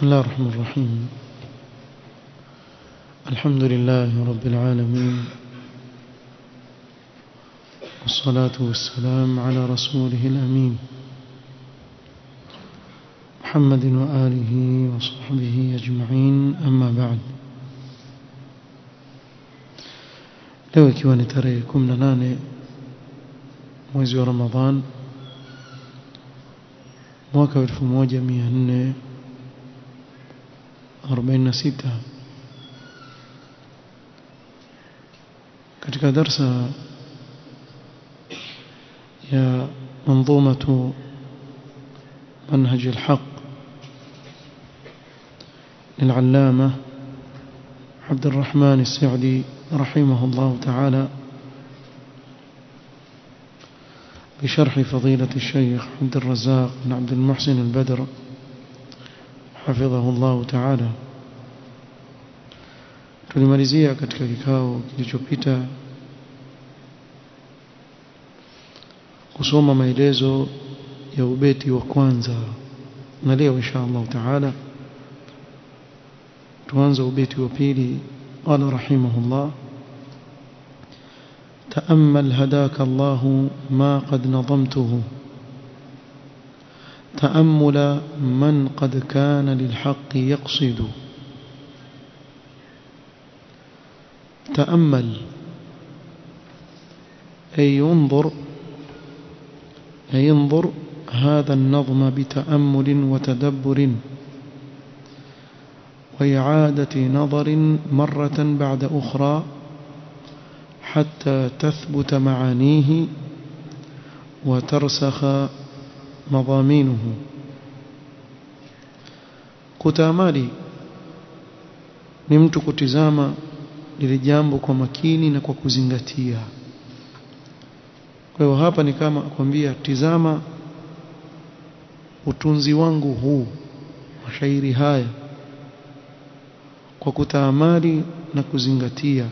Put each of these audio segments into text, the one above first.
بسم الله الرحمن الرحيم الحمد لله رب العالمين والصلاة والسلام على رسوله الأمين محمد وآله وصحبه أجمعين أما بعد leo ikiwa ni tarehe 18 mwezi wa Ramadhan mwaka 1446 katika darsa ya منظومة منهج الحق للعلامة عبد الرحمن السعدي رحمه الله تعالى بشرح فضيلة الشيخ عبد الرزاق بن عبد المحسن البدر حفظه الله تعالى tulimalizia katika kikao kilichopita kusoma maelezo ya ubeti wa kwanza na leo insha Allah taala tuanze ubeti wa pili qala rahimahullah تأمل هداك الله ما قد نظمته تأمل من قد كان للحق يقصد تأمل أي ينظر أي ينظر هذا النظم بتأمل وتدبر وإعادة نظر مرة بعد أخرى حتى تثبت معانيه وترسخ مضامينه kutamali ni mtu kutizama lile jambo kwa makini na kwa kuzingatia kwa hiyo hapa ni kama kwambia tizama utunzi wangu huu mashairi haya kwa kutaamali na kuzingatia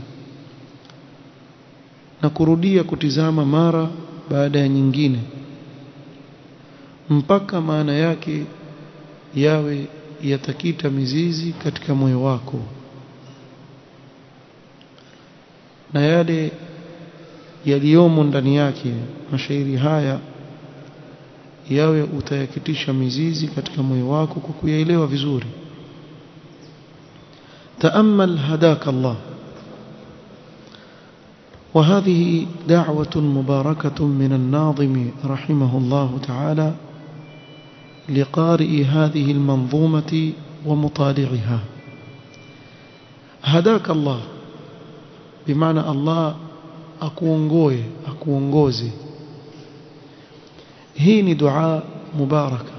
na kurudia kutizama mara baada ya nyingine mpaka maana yake yawe yatakita mizizi katika moyo wako na yale yaliyomo ndani yake mashairi haya yawe utayakitisha mizizi katika moyo wako kwa kuyaelewa vizuri تأمل هداك الله وهذه دعوة مباركة من الناظم رحمه الله تعالى لقارئ هذه المنظومة ومطالعها هداك الله بمعنى الله akuongoe akuongoze hii ni dua mubaraka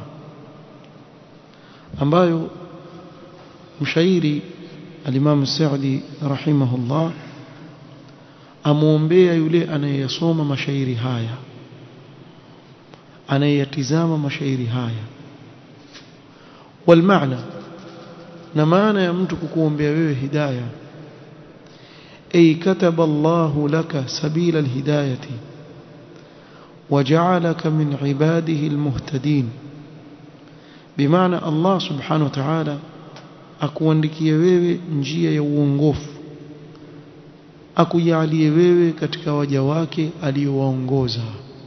ambayo mshairi al-Imam Sa'di rahimahullah amuombea yule anayeyasoma mashairi haya anayeyatizama mashairi haya walmaana na maana ya mtu kukuombea wewe hidayah أي كتب الله لك سبيل الهداية وجعلك من عباده المهتدين بمعنى الله سبحانه وتعالى akuandikie wewe njia ya uongofu akujalie wewe katika waja wake aliyowaongoza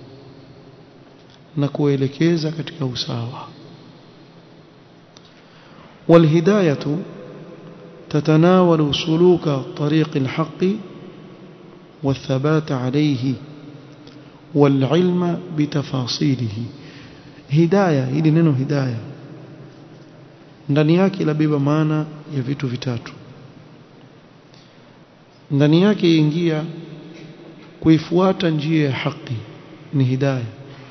na kuelekeza katika usawa walhidayatu تتناول سلوك طريق الحق والثبات عليه والعلم بتفاصيله هدايه hili neno hidayah ndani yake labeba maana ya vitu vitatu ndani yake ingia kuifuata njia ya haki ni hidayah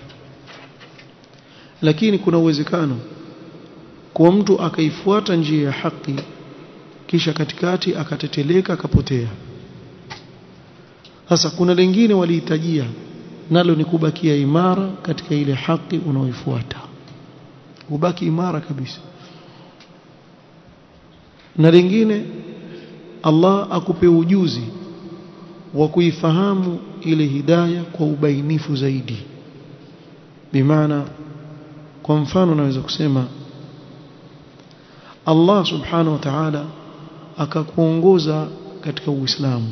lakini kuna uwezekano kwa mtu akaifuata njia ya haki kisha katikati akateteleka akapotea sasa kuna lingine walihitajia nalo ni kubakia imara katika ile haki unaoifuata ubaki imara kabisa na lingine Allah akupe ujuzi wa kuifahamu ile hidaya kwa ubainifu zaidi bimaana kwa mfano naweza kusema Allah subhanahu wa ta'ala akakuongoza katika Uislamu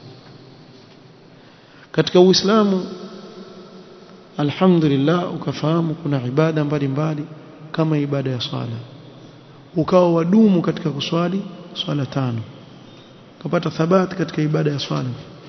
katika Uislamu alhamdulillah ukafahamu kuna ibada mbalimbali kama ibada ya swala ukawa wadumu katika kuswali swala tano ukapata thabati katika ibada ya swala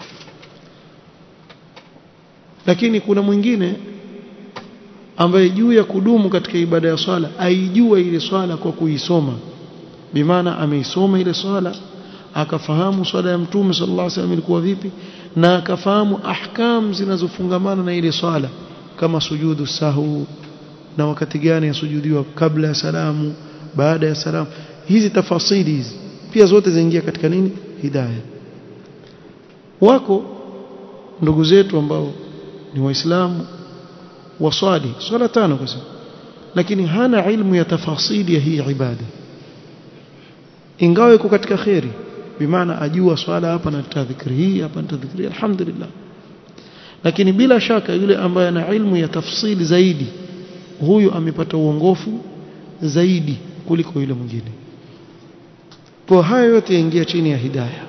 lakini kuna mwingine ambaye juu ya kudumu katika ibada ya swala aijua ile swala kwa kuisoma bimaana ameisoma ile swala akafahamu swala ya mtume sallallahu alaihi wasallam ilikuwa vipi na akafahamu ahkam zinazofungamana na ile swala kama sujudu sahu na wakati gani yasujudiwa kabla ya salamu baada ya salamu hizi tafasili hizi pia zote zaingia katika nini hidayah wako ndugu zetu ambao ni waislamu waswali swala tano kwa lakini hana ilmu ya tafasili ya hii ibada ingawa iko katika khairi bimaana ajua swala hapa na tadhikri hii hapa na tadhikri alhamdulillah lakini bila shaka yule ambaye ana ilmu ya tafsili zaidi huyu amepata uongofu zaidi kuliko yule mwingine kwa haya yote yaingia chini ya hidayah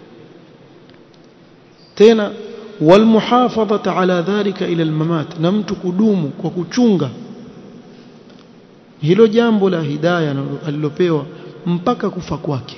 tena walmuhafadhata ala dhalika ila almamat na mtu kudumu kwa kuchunga hilo jambo la hidayah alilopewa mpaka kufa kwake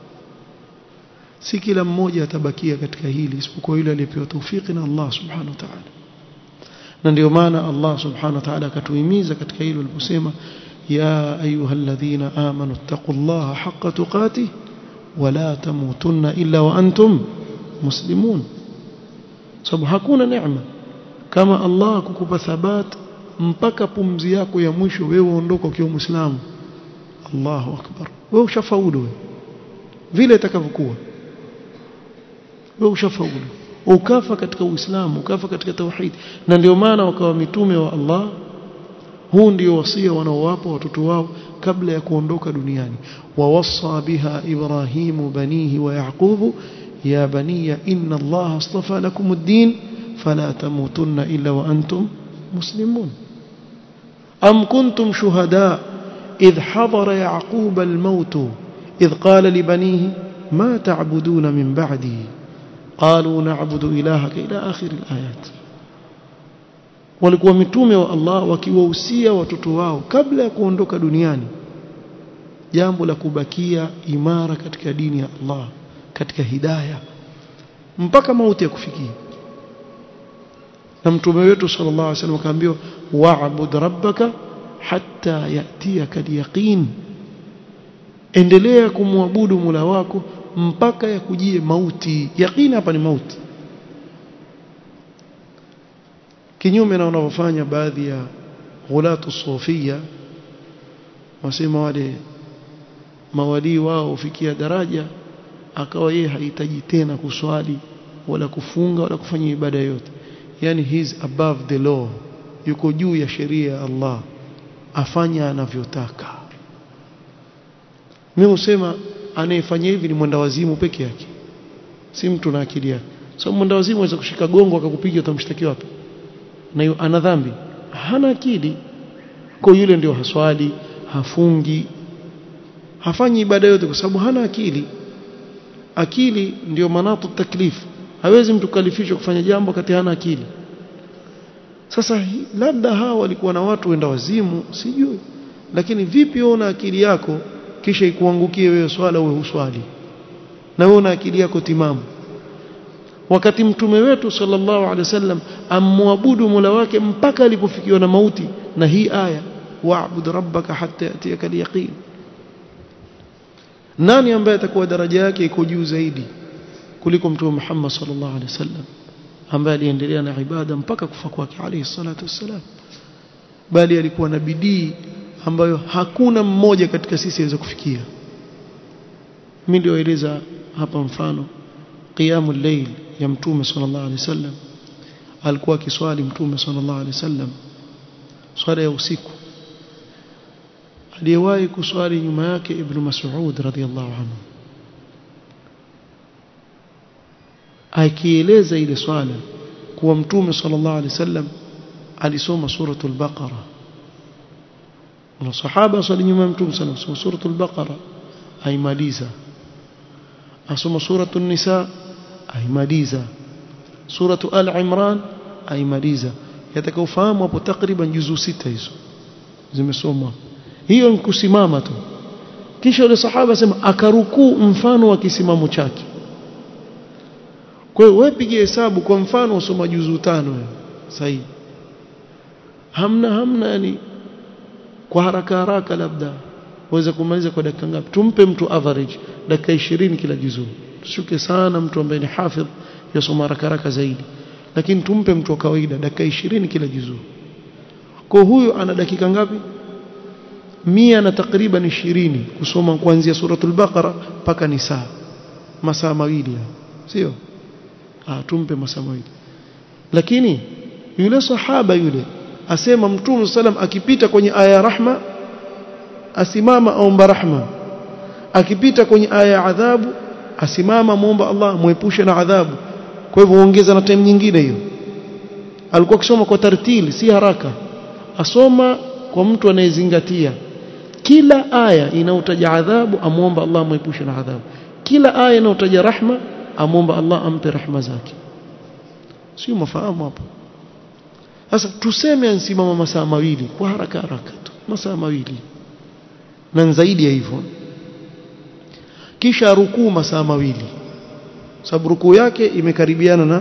si kila mmoja atabakia katika hili isipokuwa yule aliyepewa taufiki na Allah subhanahu wa ta'ala na ndio maana Allah subhanahu wa ta'ala akatuhimiza katika hilo aliposema ya ayyuhalladhina amanu taqullaha haqqa tuqatih wala tamutunna illa wa antum muslimun sababu hakuna neema kama Allah kukupa thabat mpaka pumzi yako ya mwisho wewe uondoka ukiwa muislamu Allahu akbar wewe ushafaulu wewe vile itakavyokuwa wewe ushafaulu ukafa katika uislamu ukafa katika tauhid na ndio maana wakawa mitume wa Allah huu ndio wasia wanaowapa watoto wao kabla ya kuondoka duniani wawassa biha ibrahimu banihi wa yaqubu ya baniya inna allaha astafa lakum ad-din fala tamutunna illa wa antum muslimun am kuntum shuhada idh hadara yaqub al-maut idh qala li banihi ma ta'buduna min ba'di qalu na'budu ilahaka ila akhir al-ayat walikuwa mitume wa Allah wakiwahusia watoto wao kabla ya kuondoka duniani jambo la kubakia imara katika dini ya Allah katika hidayah mpaka mauti ya kufikia na mtume wetu sallallahu alaihi wasallam akaambiwa wa'bud rabbaka hatta yatiyaka al-yaqin endelea kumwabudu Mola wako mpaka yakujie mauti yaqini hapa ni mauti kinyume na wanavyofanya baadhi ya ghulatu sufia wasema wale mawalii wao ufikia daraja akawa yeye hahitaji tena kuswali wala kufunga wala kufanya ibada yote yani he's above the law yuko juu ya sheria ya Allah afanya anavyotaka mimi husema anayefanya hivi ni mwenda wazimu peke yake si mtu na akili yake so mwenda wazimu aweza kushika gongo akakupiga utamshtaki wapi na ana dhambi hana akili kwa yule ndio haswali hafungi hafanyi ibada yote kwa sababu hana akili akili ndio manatu taklifu hawezi mtu kalifishwa kufanya jambo wakati hana akili sasa labda hawa walikuwa na watu wenda wazimu sijui lakini vipi wewe una akili yako kisha ikuangukie wewe swala wewe uswali na wewe una akili yako timamu wakati mtume wetu sallallahu alaihi wasallam amwabudu Mola wake mpaka alipofikiwa na mauti na hii aya wa'bud rabbaka hatta yatiyaka al-yaqin nani ambaye atakuwa daraja yake iko juu zaidi kuliko mtume Muhammad sallallahu alaihi wasallam ambaye aliendelea na ibada mpaka kufa kwake alayhi salatu wassalam bali alikuwa na bidii ambayo hakuna mmoja katika sisi aweza kufikia mimi ndio eleza hapa mfano qiyamul layl ya mtume sallallahu alaihi wasallam alikuwa akiswali mtume sallallahu alaihi wasallam swala ya usiku aliyewahi kuswali nyuma yake ibn Mas'ud radhiyallahu anhu akieleza ile swala kuwa mtume sallallahu alaihi wasallam alisoma suratul baqara na sahaba swali nyuma ya mtume sana soma suratul baqara aimaliza asoma suratul nisa aimaliza suratu al-imran aimaliza yatakaofahamu hapo takriban juzu sita hizo zimesomwa hiyo ni kusimama tu kisha yule sahaba sema akarukuu mfano wa kisimamo chake kwa hiyo wewe piga hesabu kwa mfano usoma juzu tano sahihi hamna hamna yani kwa haraka haraka labda waweza kumaliza kwa dakika ngapi tumpe mtu average dakika 20 kila juzu tushuke sana mtu ambaye ni hafidh yasoma haraka haraka zaidi lakini tumpe mtu wa kawaida dakika 20 kila juzu kwa huyo ana dakika ngapi mia na takriban 20 kusoma kuanzia suratul baqara mpaka nisa masaa mawili sio ah tumpe masaa mawili lakini yule sahaba yule asema mtume sallam akipita kwenye aya ya rahma asimama aomba rahma akipita kwenye aya ya adhabu asimama muomba Allah muepushe na adhabu kwa hivyo ongeza na time nyingine hiyo alikuwa akisoma kwa tartili si haraka asoma kwa mtu anayezingatia kila aya inayotaja adhabu amuomba Allah muepushe na adhabu kila aya inayotaja rahma amuomba Allah ampe rahma zake sio mafahamu hapo sasa tuseme ansimama masaa mawili kwa haraka haraka tu masaa mawili na zaidi ya hivyo kisha rukuu masaa mawili sababu rukuu yake imekaribiana na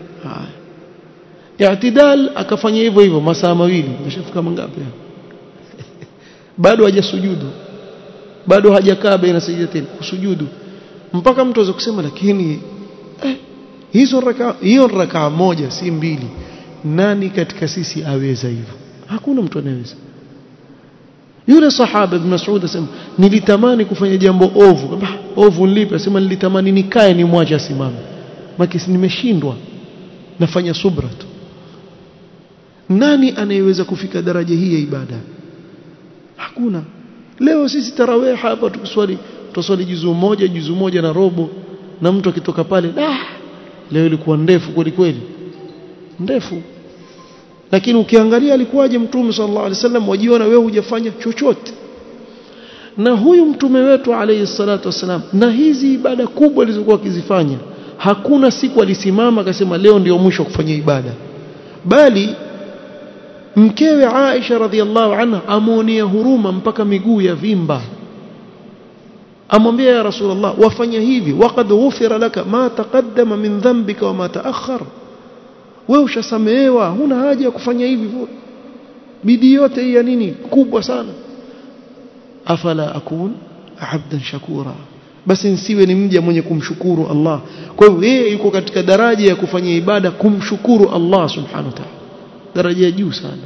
haya i'tidal akafanya hivyo hivyo masaa mawili umeshafika mangapi bado hajasujudu bado hajakaa baina sajdatين kusujudu mpaka mtu aweza kusema lakini eh, hizo raka hiyo raka moja si mbili nani katika sisi aweza hivyo hakuna mtu anayeweza yule sahaba ibn Mas'ud asema nilitamani kufanya jambo ovu ovu nilipi asema nilitamani nikae nimwache asimame maki nimeshindwa nafanya subra tu nani anayeweza kufika daraja hii ya ibada hakuna leo sisi tarawih hapa tukiswali tuswali juzu moja juzu moja na robo na mtu akitoka pale ah leo ilikuwa ndefu kweli kweli ndefu lakini ukiangalia alikuwaje mtume sallallahu alaihi wasallam wajiona wewe hujafanya chochote na huyu mtume wetu alayhi salatu wasalam na hizi ibada kubwa alizokuwa akizifanya hakuna siku alisimama akasema leo ndio mwisho kufanya ibada bali mkewe Aisha radhiallahu anha amuonea huruma mpaka miguu ya vimba amwambia ya rasulullah wafanya hivi waqad ghufira laka ma taqaddama min dhanbika wa ma ta'akhkhar wewe ushasamehewa huna haja ya kufanya hivi bidii yote hii ya nini kubwa sana afala akun abdan shakura basi nsiwe ni mja mwenye kumshukuru Allah kwa hiyo yeye yuko katika daraja ya kufanya ibada kumshukuru Allah subhanahu wa ta'ala daraja ya juu sana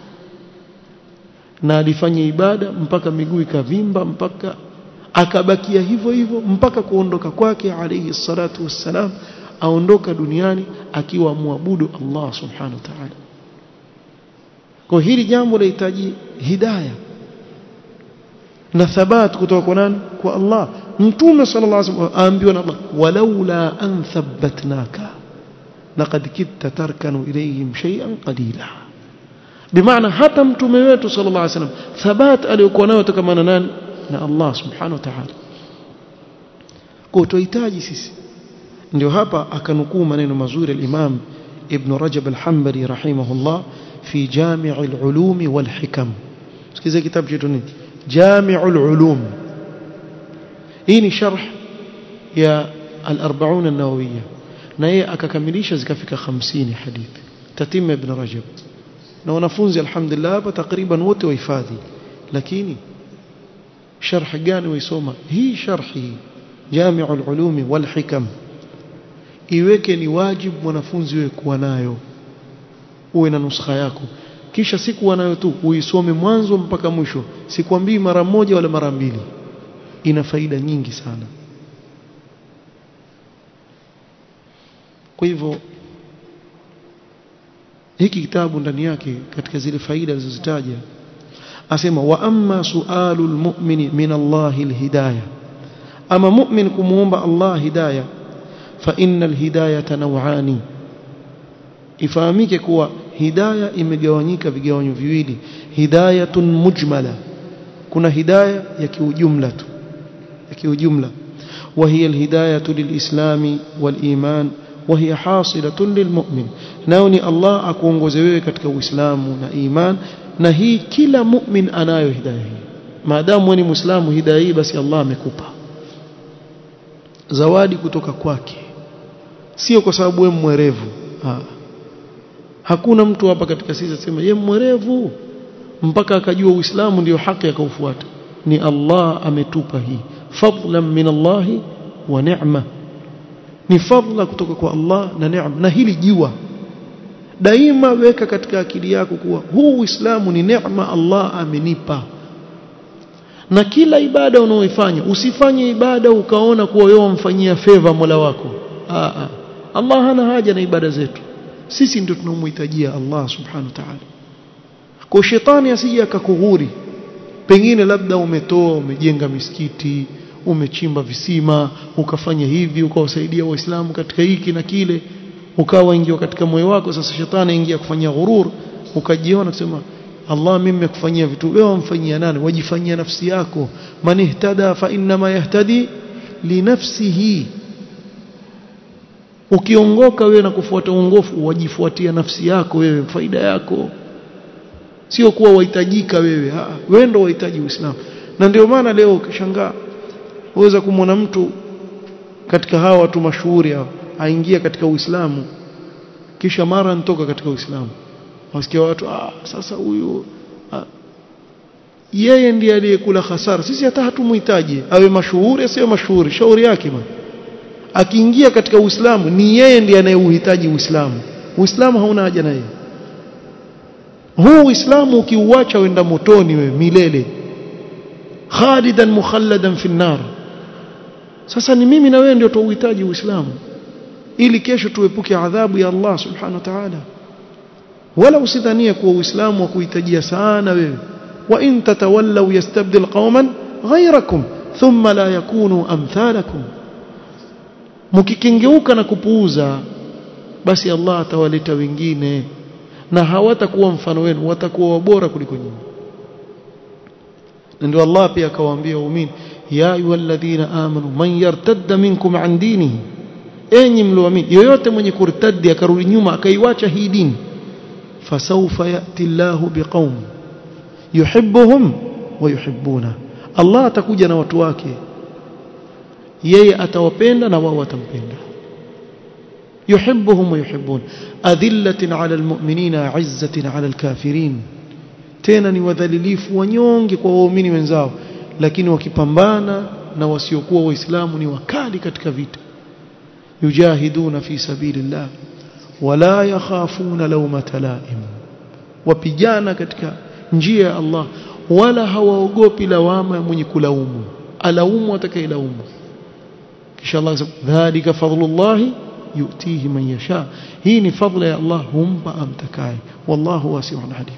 na alifanya ibada mpaka miguu ikavimba mpaka akabakia hivyo hivyo mpaka kuondoka kwake alayhi salatu wassalam aondoka duniani akiwa muabudu Allah subhanahu wa ta'ala kwa hili jambo linahitaji hidayah na thabat kutoka kwa nani kwa Allah mtume sallallahu alaihi wasallam aambiwa na Allah walaula an thabbatnaka laqad kitta tarkanu ilayhim shay'an qalila bimaana hata mtume wetu sallallahu alaihi wasallam thabat aliyokuwa nayo tokamana nani na Allah subhanahu wa ta'ala kwa tuhitaji sisi ndio hapa akanukuu maneno mazuri al-Imam Ibn Rajab al-Hanbali rahimahullah fi Jami' al-Ulum wal-Hikam sikiza kitabu chetu nini جامع العلوم hii sharh ya al-40 an-nawawiyya na yeye akakamilisha zikafika 50 hadithi tatima ibn rajab na wanafunzi alhamdulillah hapa takriban wote wahifadhi lakini sharh gani waisoma hii sharhi jami'u al-ulumi wal hikam iweke ni wajibu mwanafunzi wewe kuwa nayo uwe na nuskha yako kisha siku nayo tu uisome mwanzo mpaka mwisho sikwambii mara moja wala mara mbili ina faida nyingi sana kwa hivyo hiki kitabu ndani yake katika zile faida alizozitaja asema wa amma sualul mu'mini min Allahi alhidayah ama mu'min kumuomba Allah hidayah fa innal hidayata naw'ani ifahamike kuwa hidaya imegawanyika vigawanyo viwili hidayatun mujmala kuna hidayah ya kiujumla tu ya kiujumla وهي الهداية للإسلام والإيمان وهي حاصلة للمؤمن ناوني الله akuongoze wewe katika uislamu na iman na hii kila mu'min anayo hidayah hii maadamu ni muislamu hidayah hii basi Allah amekupa zawadi kutoka kwake sio kwa sababu wewe mwerevu ha. hakuna mtu hapa katika sisi asema yeye mwerevu mpaka akajua uislamu ndio haki akaufuata ni Allah ametupa hii fadlan min Allah wa ni'ma ni fadla kutoka kwa Allah na neema na hili jua daima weka katika akili yako kuwa huu Uislamu ni neema Allah amenipa na kila ibada unaoifanya usifanye ibada ukaona kuwa wewe umfanyia favor Mola wako aa, aa. Allah hana haja na ibada zetu sisi ndio tunaomhitajia Allah subhanahu wa ta'ala kwa shetani asije akakughuri pengine labda umetoa umejenga misikiti umechimba visima ukafanya hivi ukawasaidia waislamu katika hiki na kile ukawa ingia katika moyo wako sasa shetani ingia kufanyia ghurur ukajiona kusema Allah mimi nimekufanyia vitu wewe wamfanyia nani wajifanyia nafsi yako man ihtada fa inma yahtadi li nafsihi ukiongoka wewe na kufuata uongofu wajifuatia nafsi yako wewe faida yako sio kuwa wahitajika wewe wewe ndio wahitaji uislamu na ndio maana leo ukishangaa uweza kumwona mtu katika hawa watu mashuhuri hao aingia katika Uislamu kisha mara nitoka katika Uislamu wasikia watu ah sasa huyu ah, yeye ndiye aliyekula hasara sisi hata hatumuhitaji awe mashuhuri asiwe mashuhuri shauri yake bwana akiingia katika Uislamu ni yeye ndiye anayeuhitaji Uislamu Uislamu hauna haja na yeye huu Uislamu ukiuacha wenda motoni wewe milele khalidan mukhalladan fi nar sasa ni mimi na wewe ndio tuuhitaji Uislamu ili kesho tuepuke adhabu ya Allah subhanahu wa ta'ala wala usidhanie kuwa Uislamu wa kuhitajia sana wewe wa in tatawallaw yastabdil qauman ghayrakum thumma la yakunu amthalakum mkikengeuka na kupuuza basi Allah atawaleta wengine na hawatakuwa mfano wenu watakuwa wabora kuliko nyinyi ndio Allah pia akawaambia waumini ya ayyuhalladhina amanu man yartadda minkum an dinihi enyi mlioamini yoyote mwenye kurtadi akarudi nyuma akaiwacha hii dini fasawfa yati Allahu biqaum yuhibbuhum wa yuhibbuna Allah atakuja na watu wake yeye atawapenda na wao watampenda yuhibbuhum wa yuhibbun adhillatin ala almu'minina 'izzatin ala alkafirin tena ni wadhalilifu wanyonge kwa waumini wenzao lakini wakipambana na wasiokuwa waislamu ni wakali katika vita yujahiduna fi sabilillah wala yakhafuna lawmata laim wapigana katika njia ya Allah wala hawaogopi lawama mwenye kulaumu alaumu atakayelaumu kisha Allah dhalika fadlullah yutihi man yasha hii ni fadla ya Allah humpa amtakaye wallahu wasi'un alim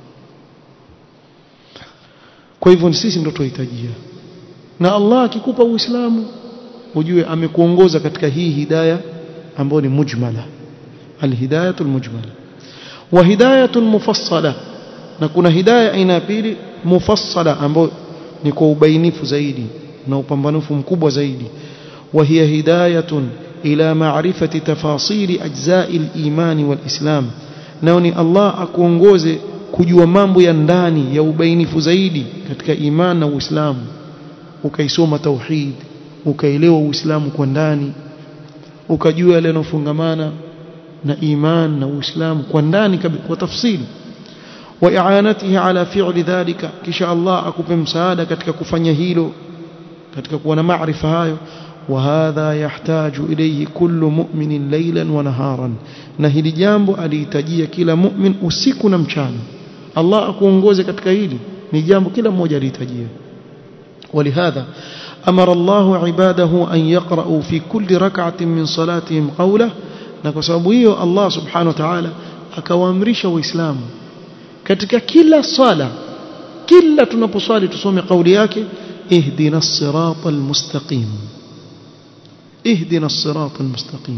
kwa hivyo sisi ndio tuhitajia na Allah akikupa uislamu ujue amekuongoza katika hii hidayah ambayo ni mujmala alhidayatul mujmala wa hidayatul mufassala na kuna hidayah aina ya pili mufassala ambayo ni kwa ubainifu zaidi na upambanufu mkubwa zaidi wa hiya hidayatun ila ma'rifati tafasili ajza'i al-iman wal-islam nao ni Allah akuongoze kujua mambo ya ndani ya ubainifu zaidi katika iman na uislamu ukaisoma tauhid ukaelewa uislamu kwa ndani ukajua yale yanofungamana na iman na uislamu kwa ndani kwa tafsili wa i'anatihi ala fi'li dhalika kisha Allah akupe msaada katika kufanya hilo katika kuwa na maarifa hayo وهذا يحتاج إليه كل مؤمن ليلا ونهارا na hili jambo alihitajia kila mu'min usiku na mchana Allah akuongoze katika hili ni jambo kila mmoja alihitajia ولهذا أمر الله عباده أن يقرأوا في كل ركعة من صلاتهم قوله na kwa sababu hiyo Allah subhanahu wa ta'ala akawaamrisha waislamu katika kila sala kila tunaposwali tusome kauli yake ihdina siratal mustaqim ihdina siratal mustaqim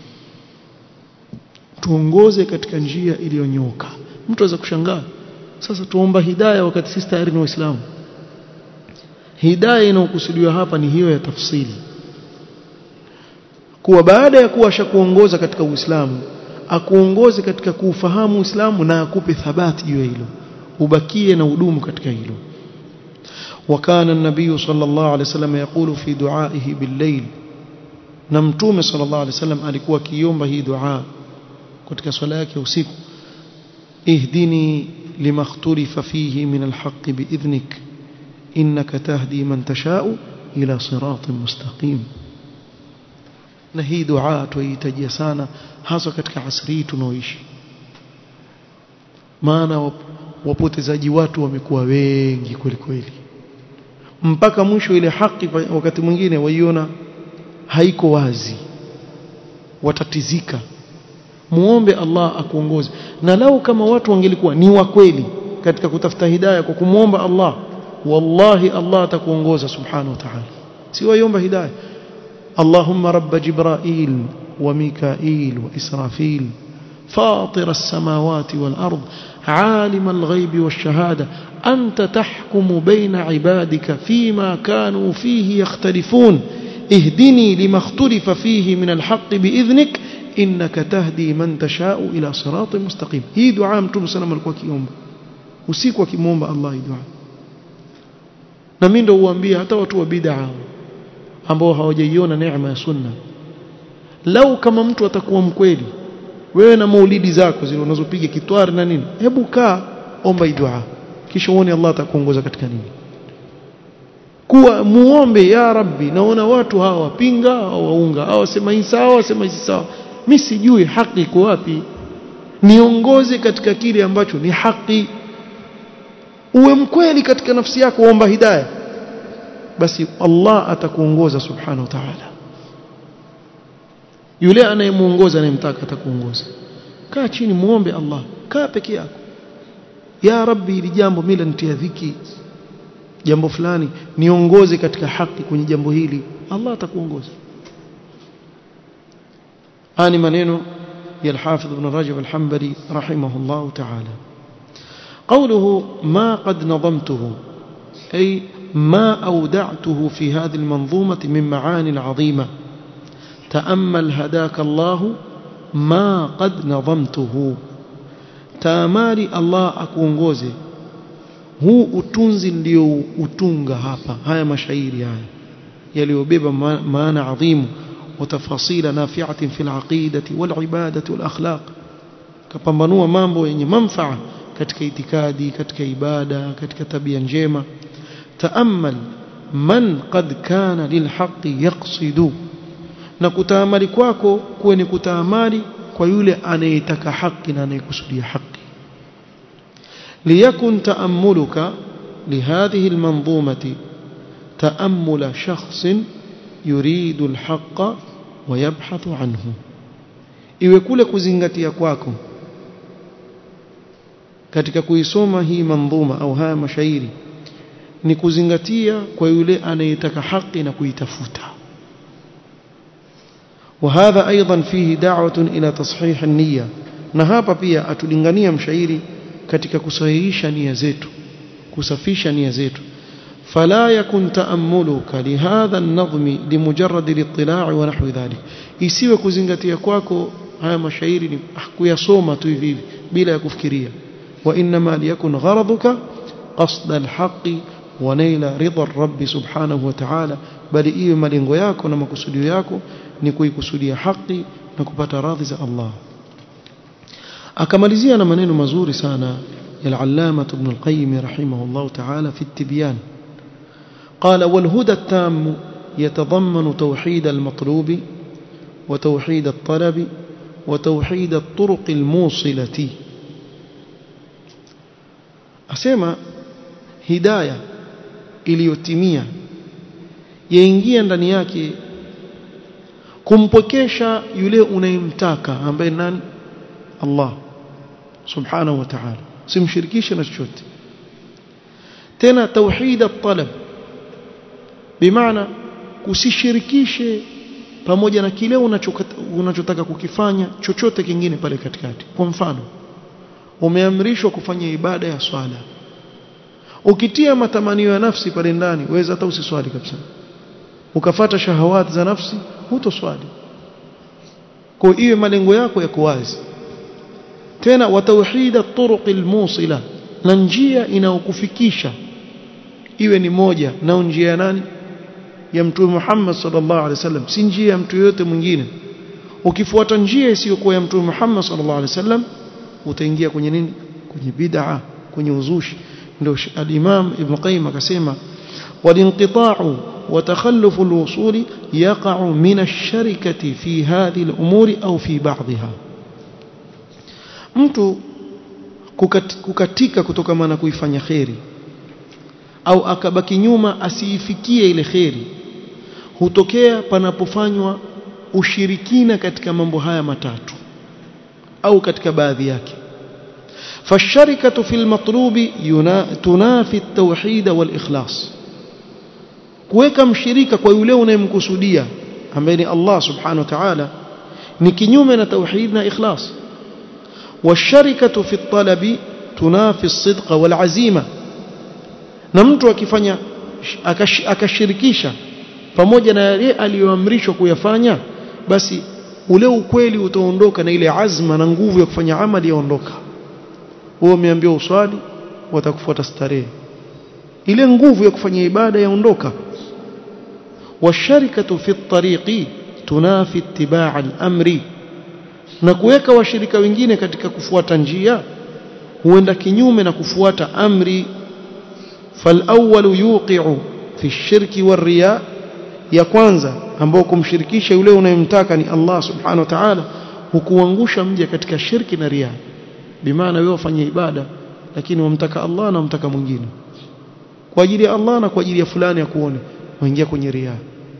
tuongoze katika njia iliyonyoka mtu aweza kushangaa sasa tuomba hidayah wakati sisi tayari ni waislamu hidayah inayokusudiwa hapa ni hiyo ya tafsili kuwa baada ya kuwa ashakuongoza katika Uislamu akuongoze katika kuufahamu Uislamu na akupe thabati juu ya hilo ubakie na udumu katika hilo وكان النبي صلى الله عليه وسلم يقول في دعائه بالليل نمتوم صلى الله عليه وسلم alikuwa kiomba hii dua katika swala yake usiku ihdini lima ikhtalifa fihi min alhaq biidhnik innaka tahdi man tashau ila siratin mustaqim na hii dua tuihitajia sana hasa katika asri tunaoishi maana wapotezaji watu wamekuwa wengi kweli kweli mpaka mwisho ile haki wakati mwingine waiona haiko wazi watatizika muombe Allah akuongoze na lau kama watu wangelikuwa ni wa kweli katika kutafuta hidayah kwa kumwomba Allah wallahi Allah atakuongoza subhanahu wa ta'ala si waiomba hidayah اللهم رب جبرائيل وميكائيل وإسرافيل فاطر السماوات والأرض عالم الغيب والشهادة أنت تحكم بين عبادك فيما كانوا فيه يختلفون اهدني لما اختلف فيه من الحق بإذنك إنك تهدي من تشاء إلى صراط مستقيم هي دعاء متوم سلام alikuwa kiomba usiku akimwomba Allah hii dua na mimi ndio uambia hata watu wa bid'a ambao hawajaiona neema ya sunna lau kama mtu atakuwa mkweli wewe na maulidi zako zile unazopiga kitwari na nini hebu kaa omba hii dua kisha uone Allah atakuongoza katika nini kuwa muombe ya rabbi naona watu hawa wapinga au waunga au wasema hii sawa wasema hii sawa mimi sijui haki iko wapi niongoze katika kile ambacho ni haki uwe mkweli katika nafsi yako omba hidayah basi Allah atakuongoza subhanahu wa ta'ala yule anayemuongoza anayemtaka atakuongoza kaa chini muombe Allah kaa peke yako ya rabbi hili jambo mimi lanitia dhiki jambo fulani niongoze katika haki kwenye jambo hili Allah atakuongoza ani maneno ya al-Hafidh Ibn Rajab al-Hanbali rahimahullah ta'ala قوله ما قد نظمته أي ما أودعته في هذه المنظومة من معاني عظيمة تأمل هداك الله ما قد نظمته تامالي الله akuongoze huu utunzi ndio utunga hapa haya mashairi haya yaliyobeba maana adhimu وتفاصيل نافعة في العقيدة والعبادة والأخلاق kapambanua mambo yenye manfaa katika itikadi katika ibada katika tabia njema تأمل من قد كان للحق يقصد na kutaamali kwako kuwe ni kutaamali kwa yule anayetaka haki na anayekusudia haki liyakun taamuluka lihadhihi almanzumati taamula shakhsin yuridu alhaqa wa yabhathu anhu iwe kule kuzingatia kwako katika kuisoma hii manzuma au haya mashairi ni kuzingatia kwa yule anayetaka haki na kuitafuta وهذا أيضا فيه دعوة إلى تصحيح النية na hapa pia atulingania mshairi katika kusahihisha nia zetu kusafisha nia zetu fala yakun taammuluka lihadha an-nadhmi limujarrad al-ittila' wa nahwi dhalik isiwe kuzingatia kwako haya mashairi ni kuyasoma tu hivi bila ya kufikiria wa inma liyakun gharaduka qasd al-haqqi wa naila ridha ar-rabb subhanahu wa ta'ala bali iwe malengo yako na makusudio yako ni kuikusudia haki na kupata radhi za Allah akamalizia na maneno mazuri sana ya al-allama ibn al-qayyim rahimahullah ta'ala fi at-tibyan قال والهدى التام يتضمن توحيد المطلوب وتوحيد الطلب وتوحيد الطرق الموصلة أسمى هداية iliyotimia yaingia ndani yake kumpokesha yule unayemtaka ambaye nani Allah subhanahu wa ta'ala simshirikishe na chochote tena tauhid at-talab bimaana usishirikishe pamoja na kile unachotaka kukifanya chochote kingine pale katikati kwa mfano umeamrishwa kufanya ibada ya swala ukitia matamanio ya nafsi pale ndani waweza hata usiswali kabisa ukafata shahawati za nafsi hutoswali kwa hiyo malengo yako yako wazi tena wa tauhid at-turuq al-musila na njia inayokufikisha iwe ni moja na njia ya nani ya mtume Muhammad sallallahu alaihi wasallam si njia ya mtu yote mwingine ukifuata njia isiyokuwa ya mtume Muhammad sallallahu alaihi wasallam utaingia kwenye nini kwenye bid'a kwenye uzushi ndio al-Imam Ibn Qayyim akasema walinqita'u وتخلف الوصول يقع من الشركة في هذه الأمور أو في بعضها mtu kukatika kutokana na kuifanya kheri au akabaki nyuma asiifikie ile kheri hutokea panapofanywa ushirikina katika mambo haya matatu au katika baadhi yake فالشركة في المطلوب تنافي التوحيد والإخلاص kuweka mshirika kwa yule unayemkusudia ambaye ni Allah subhanahu wa ta'ala ni kinyume na tauhid na ikhlas washarikatu fi talabi tunafi as-sidqa wal azima na mtu akifanya akashirikisha pamoja na yale aliyoamrishwa kuyafanya basi ule ukweli utaondoka na ile azma na nguvu ya kufanya amali yaondoka wewe umeambiwa uswali watakufuata starehe ile nguvu ya kufanya ibada yaondoka والشركة في الطريق تنافي اتباع الأمر na kuweka washirika wengine katika kufuata njia huenda kinyume na kufuata amri falawwalu yuqi'u fi shirki warriya ya kwanza ambao kumshirikisha yule unayemtaka ni Allah subhanahu wa ta'ala hukuangusha mja katika shirki na riya bimaana wewe ufanye ibada lakini wamtaka Allah na wamtaka mwingine kwa ajili ya Allah na kwa ajili ya fulani akuone waingia kwenye riya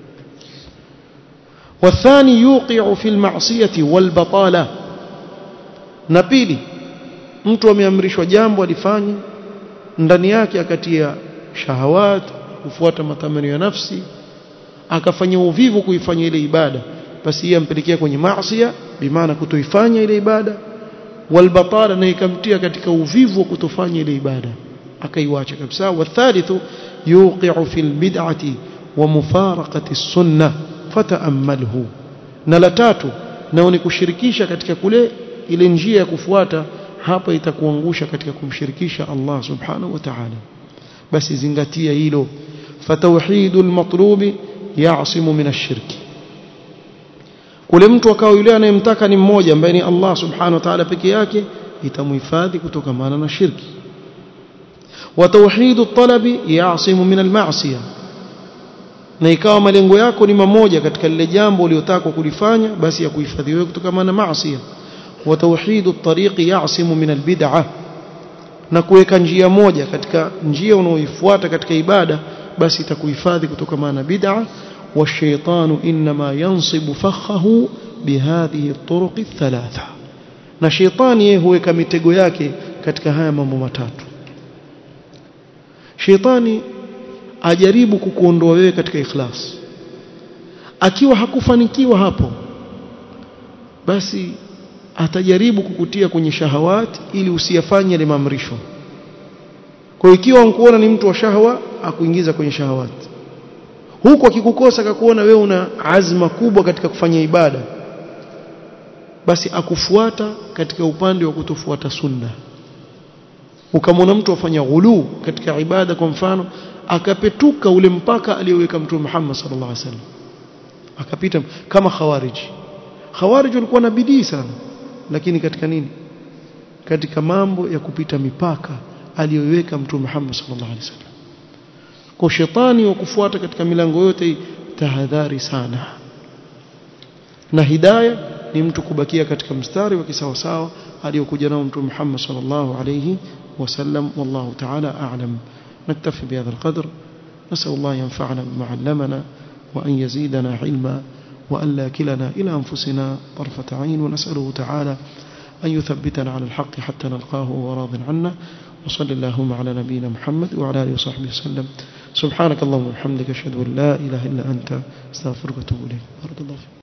والثاني يوقع في المعصية والبطالة na pili mtu ameamrishwa jambo alifanye ndani yake akatia shahawat kufuata matamanio ya nafsi akafanya uvivu kuifanya ile ibada basi yeye ampelekea kwenye maasiya bimaana kutoifanya ile ibada walbatala na ikamtia katika uvivu wa kutofanya ile ibada akaiwacha kabisa wathalithu yuqi'u fil bid'ati wa mufaraqati sunnah fata'ammalhu na la tatu nao ni kushirikisha katika kule ile njia ya kufuata hapa itakuangusha katika kumshirikisha Allah subhanahu wa ta'ala basi zingatia hilo fatauhidul matlubi ya'simu min ash-shirki kule mtu akawa yule anayemtaka ni mmoja ambaye ni Allah subhanahu wa ta'ala peke yake itamhifadhi kutokamana na shirki wa tauhidu talabi ya'simu min al-ma'siyah na ikawa malengo yako ni mamoja katika lile jambo uliyotaka kulifanya basi ya kuhifadhi wewe kutokana na maasi wa tauhidu tariqi ya'simu min albid'ah na kuweka njia moja katika njia unaoifuata katika ibada basi itakuhifadhi kutokana na bid'ah والشيطان إنما ينصب فخه بهذه الطرق الثلاثة na shetani yeye huweka mitego yake katika haya mambo matatu shetani ajaribu kukuondoa wewe katika ikhlas akiwa hakufanikiwa hapo basi atajaribu kukutia kwenye shahawat ili usiyafanye yale maamrisho kwa ikiwa unkuona ni mtu wa shahwa akuingiza kwenye shahawat huku akikukosa akakuona wewe una azma kubwa katika kufanya ibada basi akufuata katika upande wa kutofuata sunna ukamwona mtu afanya ghulu katika ibada kwa mfano akapetuka ule mpaka aliyoweka mtume Muhammad sallallahu alaihi wasallam akapita kama khawariji khawariji walikuwa na bidii sana lakini katika nini katika mambo ya kupita mipaka aliyoweka mtume Muhammad sallallahu alaihi wasallam kwa shetani wa kufuata katika milango yote tahadhari sana na hidayah ni mtu kubakia katika mstari wa kisawasawa aliyokuja nao mtume Muhammad sallallahu alaihi wasallam wallahu ta'ala a'lam نكتفي بهذا القدر نسأل الله ينفعنا بما علمنا وأن يزيدنا علما وأن لا كلنا إلى أنفسنا طرفة عين ونسأله تعالى أن يثبتنا على الحق حتى نلقاه وراض عنا وصلى اللهم على نبينا محمد وعلى آله وصحبه وسلم سبحانك اللهم وبحمدك أشهد أن لا إله إلا أنت استغفرك وأتوب إليك بارك الله فيك